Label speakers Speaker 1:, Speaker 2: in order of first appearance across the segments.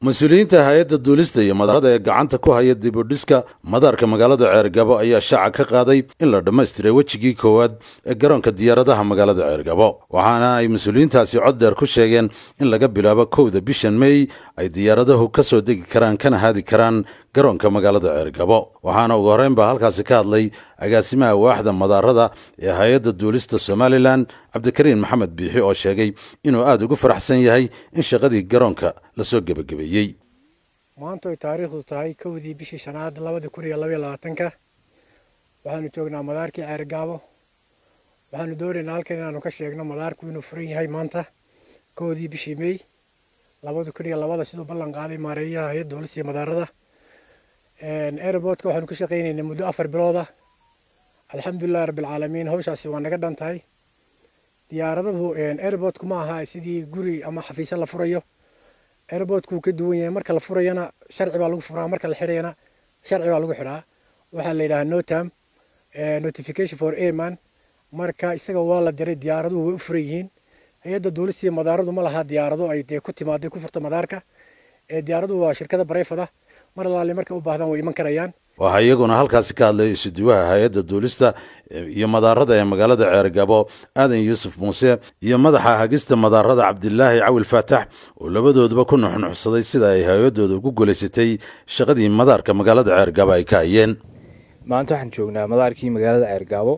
Speaker 1: mas-uuliyiinta hay-adda duulista iyo madaarada ee gacanta ku haya dibudhiska madaarka magaalada ceergabo ayaa shaaca ka qaaday in la dhammaystiray wejigii koowaad ee garoonka diyaaradaha magaalada ceergabo waxaana ay mas-uuliyiintaasi cod dheer ku sheegeen in laga bilaabo kowda bishan mey ay diyaaradahu ka soo degi karaan kana haadi karaan garoonka magaalada ceergabo waxaana ugu horreyn baa halkaasi ka hadlay agaasimaha waaxda madaarada ee hay-adda duulista somalilan cabdikariin maxamed biixi oo sheegay inuu aada ugu faraxsan yahay in shaqadii garoonka lasoo gebagabeeyey
Speaker 2: maanta oy taariikhdu tahay kowdii bishii shanaad labada kun iyo labaiyo labaatanka waxaanu joognaa madaarkii ceergaabo waxaanu doonaynaa halkan inaanu ka sheegno madaarku inuu furan yahay maanta kowdii bishii mey labada kun iyo labada siduu ballan qaaday maareeyaha hay-adda duulista iyo madaarada airportka waxaanu ka shaqaynaynay muddo afar bilooda alxamdulilahi rabbilcaalamiin hawshaasi waa naga dhan tahay diyaaradahu airportku ma aha sidii guri ama xafiisyo la furayo airportku ka duwan yahay marka la furayana sharci baa lagu furaa marka la xidhayana sharci baa lagu xidhaa waxaa la yidhahaa notam notification for airman marka isaga waa la diray diyaaraduhu way u furan yihiin hay-adda duulista iyo madaaradu ma laha diyaarado ay dee ku timaaday ku furto madaarka diyaaraduhu waa shirkada bareyfada mar alaale markay u baahdaan way iman karayaan
Speaker 1: waxaa iyaguna halkaasi ka hadlay isuduwaha hay-adda duulista iyo madaarada ee magaalada ceergabo aadan yuusuf muuse iyo madaxa hagista madaarada cabdilaahi cawil faatax oo labadooduba ku nuxnuxsaday sida ay hay-adooda ugu guulaysatay shaqadii madaarka magaalada ceergabo ay ka hayeen
Speaker 3: maanta waxaan joognaa madaarkii magaalada ceergaabo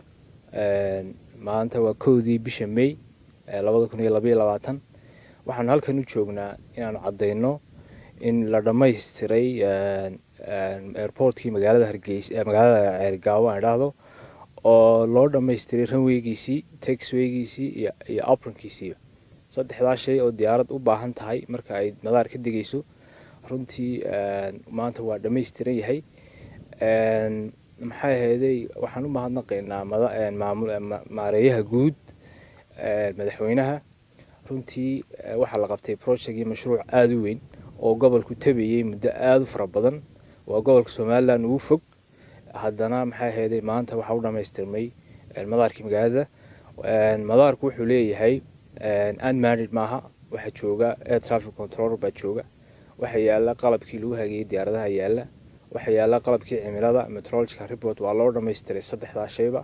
Speaker 3: maanta waa kowdii bisha mey labada kun iyo labaiyo labaatan waxaanu halkan u joognaa inaanu caddayno in la dhammaystiray airportkii magaalada hargeysa magaalada ceergaabo aan idhaahdo oo loo dhammaystiray ranweygiisii taxweygiisii iyo iyo apronkiisiiba saddexdaa shay oo diyaarad u baahan tahay marka ay madaar ka degayso runtii maanta waa dhammaystiran yahay maxay ahayday waxaan u mahadnaqaynaa maareeyaha guud madaxweynaha runtii waxaa la qabtay projectgii mashruuc aada u weyn oo gobolku tabayey muddo aada u fara badan waa gobolka somalilan ugu fog haddana maxay ahayday maanta waxaa u dhammaystirmay madaarkii magaalada madaarku wuxuu leeyahay unmanid maaha waxaa jooga air traffic control baa jooga waxaa yaala qalabkii lagu hageeyey diyaaradaha yaala waxaa yaala qalabkii cimilada metrological report waa loo dhammaystiray saddexdaa shayba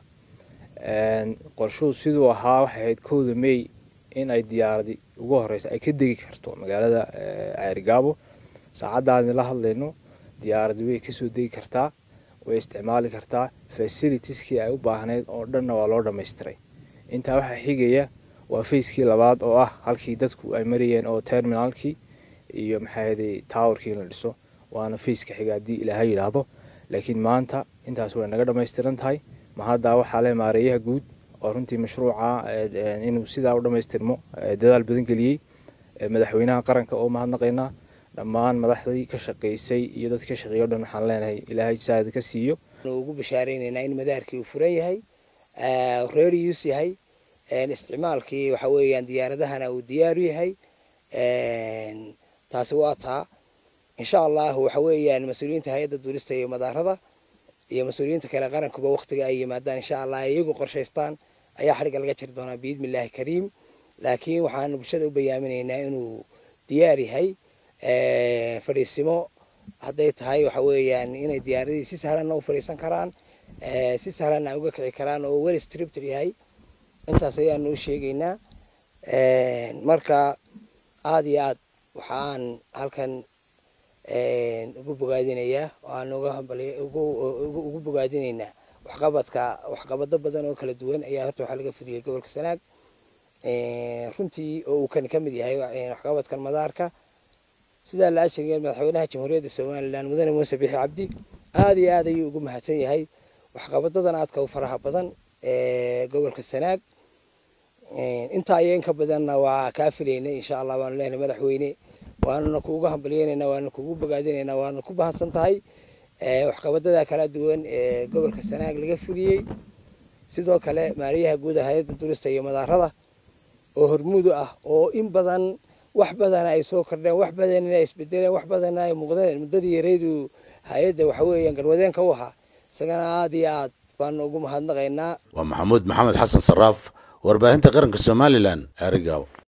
Speaker 3: qorshuhu siduu ahaa waxay ahayd kowda may in ay diyaaradi ugu horeysa ay ka degi karto magaalada ceerigaabo saacaddaani la hadlayno diyaaradi way kasoo degi kartaa way isticmaali kartaa facilitieskii ay u baahnayd oo dhanna waa loo dhammaystiray intaa waxaa xigaya waa facekii labaad oo ah halkii dadku ay marayeen oo terminalkii iyo maxaahaday towerkii in la dhiso waana faceka xiga haddii ilaaha yidhaahdo laakiin maanta intaas way naga dhammaystiran tahay ma haddaa waxaa le maareeyaha guud oo runtii mashruuca inuu sidaa u dhammaystirmo dadaal badan geliyey madaxweynaha qaranka oo mahadnaqaynaa dhammaan madaxdii ka shaqaysay iyo dadka ka shaqeeya o dhan waxaan leenahay ilaahay saada ka siiyo
Speaker 4: ugu bashaareynayna in madaarkii uu furan yahay reerius yahay isticmaalkii waxa weeyaan diyaaradahana uu diyaaru yahay taasi waa taa insha allahu waxa weeyaan mas-uuliyiinta hay-adda duulista iyo madaarada iyo mas-uuliyiinta kale qarankuba waktiga ay yimaadaan insha allah iyagu qorshaystaan ayaa xadhigga laga jiri doonaa biidni illaahi kariim laakiin waxaanu bulshada u bayaaminaynaa inuu diyaar yahay fadhiisimo hadday tahay waxa weeyaan inay diyaaradii si sahlanna u fadhiisan karaan si sahlanna uga kici karaan oo wel stripter yahay intaas ayaanu u sheegaynaa marka aada iyo aad waxaan halkan ugu bogaadinayaa waan ugu bogaadinaynaa waxqabadka waxqabado badan oo kala duwan ayaa horta waxaa laga fudiyey gobolka sanaag runtii oo uu kan ka mid yahay waxqabadkan madaarka sidaa la ashegay madaxweynaha jamhuuriyadda somalilan mudane muuse bixi cabdi aada iyo aad ayuu ugu mahadsan yahay waxqabadadan aadka u faraha badan ee gobolka sanaag intaa iyo inka badanna waa kaa filaynay insha allah waanu leenahay madaxweyne waanuna kuugu hambalyeynayna waanu kuugu bogaadinaynaa waanu ku mahadsan tahay waxqabadada kala duwan ee gobolka sanaag laga fuliyey sidoo kale maariyaha guud a hay-adda duulista iyo madaarada oo hormuudu ah oo in badan wax badana ay soo kordheen wax badanna ay isbedeleen wax badanna ay muuqdeen muddadii yareedu hay-adda waxa weeyaan garwadeenka u ahaa isagana aada iyo aad baanu ugu mahadnaqaynaa
Speaker 1: waa maxamuud maxamed xasan saraaf warbaahinta qaranka somalilan ceerigaabo